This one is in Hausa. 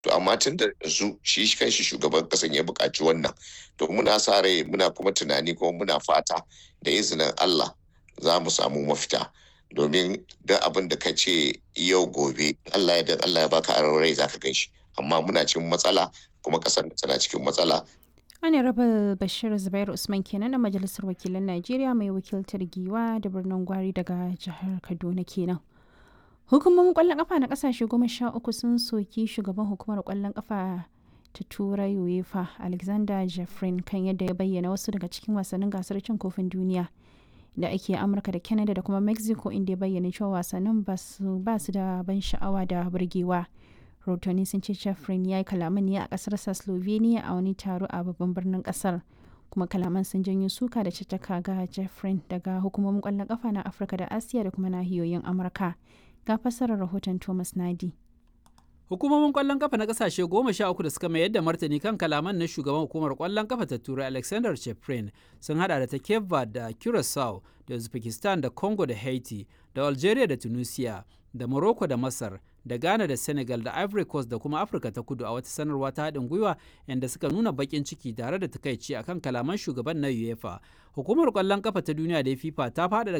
to amma tun da yanzu shi kanshi shugaban kasan ya buƙaci wannan to muna sa rai muna kuma tunani kuma muna fata da izinin Allah za mu samu mafita domin duk abin da ka ce yau gobe Allah ya Allah ya baka aron rai zaka gan shi amma muna cikin matsala kuma kasar tana cikin matsala Honorable Bashir Zubair Usman kenan na Majalisar Wakilan Najeriya mai wakiltar Giwa da birnin Gwari daga jihar Kaduna kenan. Hukumomin kwallon kafa na kasashe goma sha uku sun soki shugaban hukumar kwallon kafa ta Turai UEFA Alexander Jeffrin kan yadda ya bayyana wasu daga cikin wasannin gasar cin kofin duniya da ake Amurka da Canada da kuma Mexico inda ya bayyana cewa wasannin ba su da ban sha'awa da burgewa. rahotanni sun ce Jeffrin ya yi kalaman ne a kasarsa Slovenia a wani taro a babban birnin kasar. kuma kalaman sun janyo suka da caccaka ga Jeffrin daga hukumomin kwallon kafa na Afirka da Asiya da kuma nahiyoyin Amurka. Ga fassarar rahoton Thomas Nadi. Hukumomin kwallon kafa na kasashe goma sha uku da suka mayar da martani kan kalaman na shugaban hukumar kwallon kafa ta turai Alexander Cheprin sun hada da ta Cape Verde da Curacao da Uzbekistan da Congo da Haiti da Algeria da Tunisia da Morocco da Masar da Ghana da Senegal da Ivory Coast da kuma Afirka ta kudu a wata sanarwa ta haɗin gwiwa yadda suka nuna baƙin ciki tare da takaici akan kalaman shugaban na UEFA. Hukumar ƙwallon kafa ta duniya da FIFA ta faɗaɗa